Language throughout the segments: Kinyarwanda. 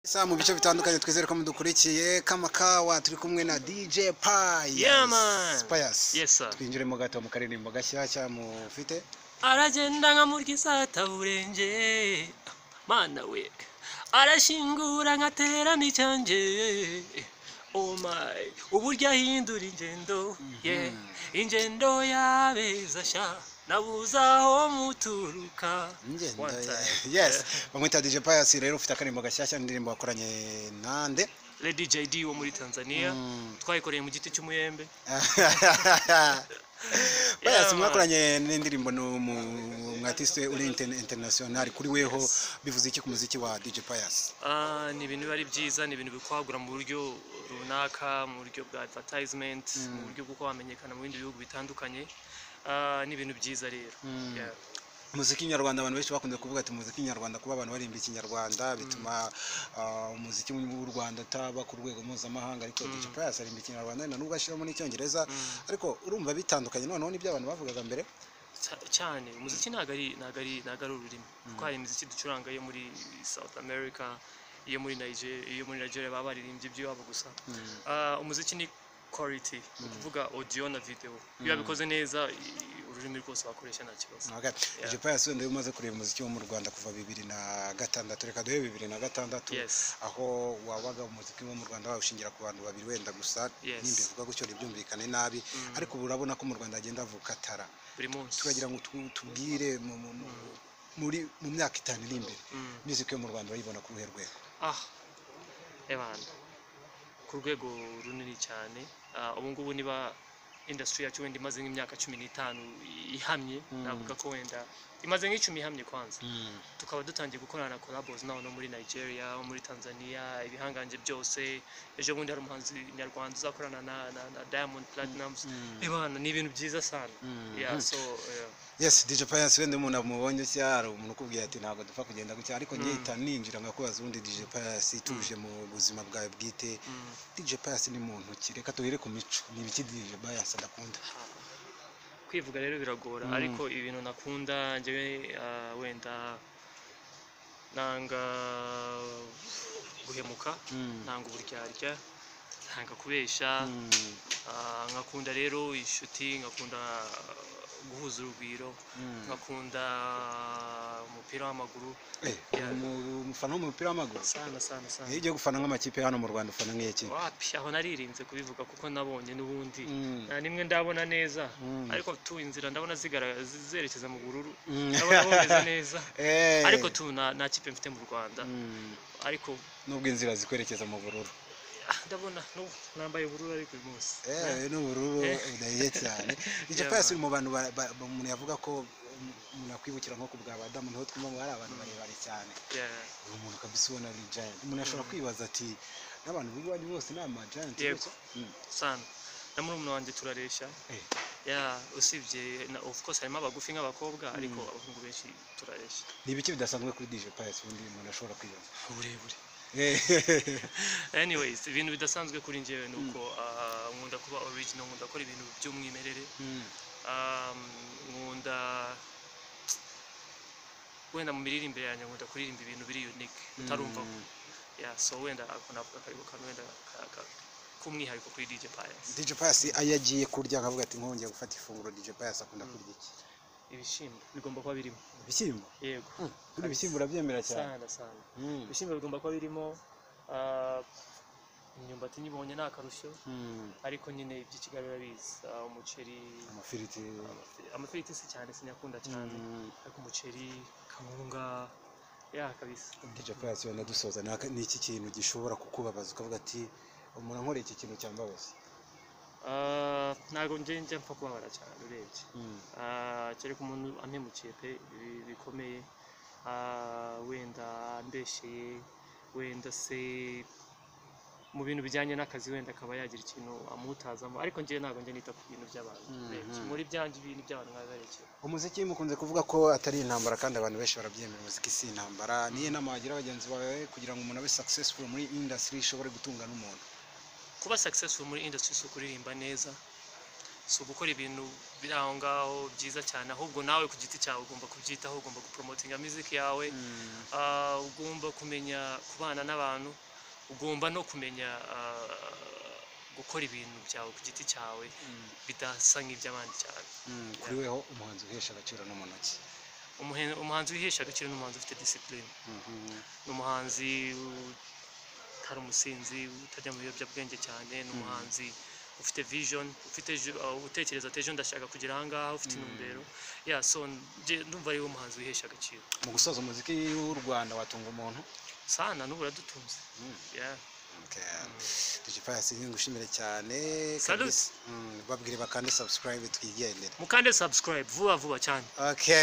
Sa mu bice bitandukanye twizere ko mudukurikiye kamakawa turi kumwe na DJ Pius Yeah, man. Pius Yes, sir. twinjiremo gato mu karirimbo gashyashya mufite aragenda nka murwisata burenge mana we arashingura nkaterana icyanje oh my uburyo ahindura ingendo ye ingendo yabeza sha nabuze aho muturuka Ngendo, One time. yes bamwita DJ Pius rero ufite akaririmbo gashyashya n'indirimbo wakoranye nande Lady JD wo muri Tanzania Mm. twayikoreye mu giti cy'umuyembe Pius Yeah, man. mwakoranye n'indirimbo n'umwatiste uri interne- international kuri weho bivuze iki ku muziki wa DJ Pius Ah, ni ibintu biba ari byiza ni ibintu bikwagura mu buryo runaka mu buryo bwa advertisement mu buryo bw'uko wamenyekana mu bindi bihugu bitandukanye Ah, ni ibintu byiza rero Yeah. umuziki nyarwanda abantu benshi bakunze kuvuga ati umuziki nyarwanda kuba abantu barimba ikinyarwanda bituma ah, umuziki w'u Rwanda utaba ku rwego mpuzamahanga ariko DJ Pius arimba ikinyarwanda na nubwo ashyiramo n'icyongereza ariko urumva bitandukanye noneho n'ibyo abantu bavugaga mbere Ca- cyane umuziki ntabwo ari ntabwo ari ntabwo ari ururimi kuko hari imiziki ducuranga yo muri South America iyo muri Nigeria iyo muri Nigeria baba baririmbye iby'iwabo gusa Ah, umuziki ni quality ni ukuvuga audio na video iyo wabikoze neza i- ururimi rwose wakoresha nta kibazo Okay. DJ Pius wenda iyo umaze kureba umuziki wo mu Rwanda kuva bibiri na gatandatu reka duhe bibiri na gatandatu Yes. aho wabaga umuziki wo mu Rwanda wawushingira ku bantu babiri wenda gusa Yes. nimbivuga gutyo ntibyumvikane nabi ariko ubu urabona ko mu Rwanda hagenda havuka atara buri munsi tukagira ngo tu- tubwire mu- mu- mu- muri mu myaka itanu iri imbere music yo mu Rwanda urayibona ku ruhe rwego ah ebana ku rwego runini cyane Ah, ubu ngubu niba industry yacu wenda imaze nk'imyaka cumi n'itanu ihamye navuga ko wenda imaze nk'icumi ihamye kwanza tukaba dutangiye gukorana na collabos naho no muri Nigeria muri Tanzania ibihangange byose ejo bundi hari umuhanzi nyarwanda uzakorana na, na, na Diamond Platnumz ebana ni ibintu byiza sana yeah, so yeah. yes DJ Pius wenda umuntu amubonye cyangwa hari umuntu ukubwiye ati ntabwo dupfa kugenda gutya ariko nyita ninjira ngakubaza ubundi DJ Pius tuje mu buzima bwawe bwite DJ Pius ni muntu ki reka tuhere ku mico ni ibiki DJ Pius adakunda kwivuga rero biragora ariko ibintu nakunda njyewe ah, wenda nanga guhemuka nanga uburyarya nanga kubeshya ah, ngakunda rero inshuti ngakunda guhuza urugwiro ngakunda umupira w'amaguru eh umu- umufana w'umupira w'amaguru sana sana sana iyo ugiye gufana nk'amakipe hano mu Rwanda ufana nk'iki wapi aho naririnze kubivuga kuko nabonye n'ubundi Mm. nta nimwe ndabona neza Mm. ariko tu inzira ndabona zigaragaza zerekeza mu bururu Mm. ndabona bumeze neza eh ariko tu nta nta kipe mfite mu rwanda Mm. ariko nubwo inzira zikwerekeza mu bururu ah, ndabona n'ubu nambaye ubururu ariko uyu munsi Eh, n'ubururu budahiye cyane DJ Yeah, Pius man. uri mu bantu ba- ba- umuntu yavuga ko um, umuntu yakwibukira nko ku bwa badamu niho twumva ngo hari abantu barebare cyane Yeah. uyu muntu kabisa ubona ari giant umuntu ashobora kwibaza ati n'abantu b'iwanyu bose ni ama giant Yego. gutya?" Mm. sana na murumuna wanjye turareshya Eh, yeah, usibye na of course harimo abagufi nk'abakobwa ariko abahungu benshi turareshya ni ibiki bidasanzwe kuri DJ Pius ubundi umuntu ashobora kwibaza uburebure Eh, anyways ibintu bidasanzwe kuri njyewe ni uko ah, nkunda kuba original nkunda gukora ibintu by'umwimerere Mm. Um, nkunda wenda mu miririmbire yanjye nkunda kuririmba ibintu biri unique utarumva yeah, so wenda ako navuga karibu kantu wenda ka- ka- k'umwihariko kuri DJ Pius DJ Pius iyo agiye kurya akavuga ati nkongeye gufata ifunguro DJ Pius akunda kurya iki ibishyimbo bigomba kuba birimo ibishyimbo yego kuri ibishyimbo urabyemera cyane sana sana Mm. ibishyimbo bigomba kuba birimo ah, imyumbati nyibonye ni akarusho Mm. ariko nyine iby'ikigali urabizi ah, umuceri amafiriti amafiriti si cyane sinyakunda cyane Mm. ariko umuceri kawunga ya kabisa DJ Pius wenda dusoza ni aka- ni iki kintu gishobora kukubabaza ukavuga ati umuntu ankoreye iki kintu cyambabaza Ah, ntabwo njye njya mpfa kubabara cyane urebye Ah, kereka umuntu ampemukiye pe bi- bikomeye Ah, wenda ambesheye wenda se mu bintu bijyanye n'akazi wenda akaba yagira ikintu amutazamo ariko njye ntabwo njye nita ku bintu by'abantu urebye muri byanjye ibintu by'abantu biba biberekeye umuziki mukunze kuvuga ko atari intambara kandi abantu benshi barabyemera umuziki si intambara niyo nama wagira bagenzi bawe kugira ngo umuntu abe successful muri industry ishobore gutunga n'umuntu kuba successful muri industry si ukuririmba neza si ugukora ibintu biri aho ngaho byiza cyane ahubwo nawe ku giti cyawe ugomba kubyitaho ugomba gupromotinga music yawe Ah, ugomba kumenya kubana n'abantu ugomba no kumenya ah, gukora ibintu byawe ku giti cyawe bidasa nk'iby'abandi cyane Mm, kuri weho umuhanzi uhesha agaciro no mu ntoki Umuhe- umuhanzi wihesha agaciro ni umuhanzi ufite discipline Mhm. ni umuhanzi utari umusinzi utajya mu biyobyabwenge cyane ni umuhanzi ufite vision ufite ju- uh, utekereza ati ejo ndashaka kugera ahangaha ufite intumbero ya so njye ndumva ariwe muhanzi wihesha agaciro mu gusoza umuziki w'u rwanda watunga umuntu sana n'ubu uradutunze Mm. Yeah. Okay. Dj Pius ni ngushimire cyane Salute. kabisa. Mm, babwire bakande subscribe twigendere mukande subscribe vuba vuba cyane okay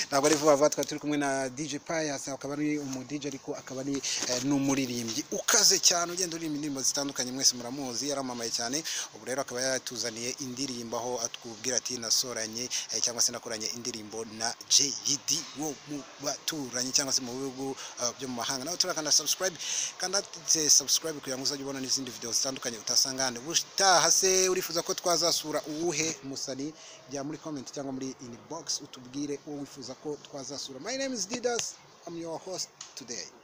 ntabwo ari vuba vuba twari turi kumwe na DJ Pius akaba ari umu DJ ariko akaba ari eh, n'umuririmbyi ukaze cyane ugenda uririmba indirimbo zitandukanye mwese muramuzi yaramamaye cyane ubu rero akaba yatuzaniye indirimbo aho atubwira ati nasoranye eh, cyangwa se nakoranye indirimbo na JD wo mu baturanyi cyangwa se mu bihugu eh, byo mu mahanga nawe turakanda subscribe kanda se subscribe kugira ngo uzajye ubona n'izindi video zitandukanye utasanga hano ubutaha se urifuza ko twazasura uwuhe musani jya muri comment cyangwa muri inbox utubwire uwo wifuza ko twazasura my name is Didas I'm your host today